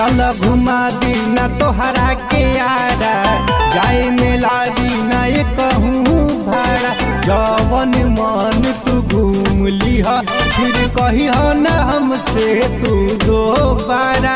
चल घुमा दी न तोहरा के यारा जाए मेला दी न ये कहूँ भाड़ा जवन मन तू घूम लिह फिर कही न हमसे तू दोबारा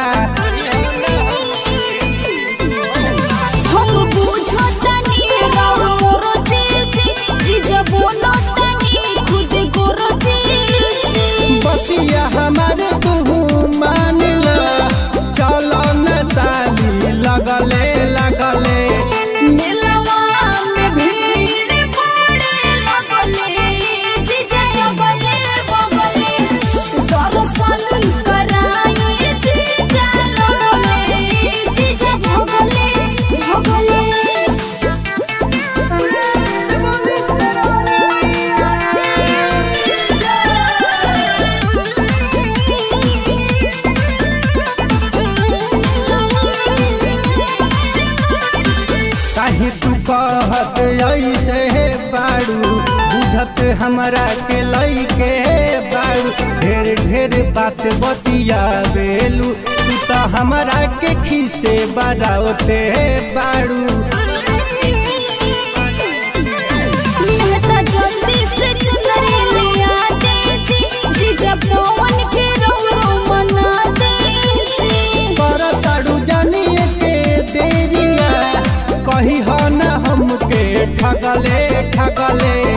हम बुझो तनी राव मोरो जीजी जीजा बोलो तनी खुद गोरो जीजी बतिया हमारे तू मान ला चलो न साली लगले लगले मिलवा में भीड़ पड़े लगले जीजा बगले बगले दर्शन कराई जीजा लगले जीजा भगले काहे तू कहत ऐसे हे बाड़ू बुझत हमरा के लइके बाड़ू ढेर ढेर बात बतिया बेलू तू तो हमरा के खीसे बड़ाओते बाड़ू मेहता जल्दी से चुनरी लिया दीजी जीजा पवन के रौरो मना दीजी पर ताड़ू जानिए के देरिया कही हो न हमके ठगले ठगले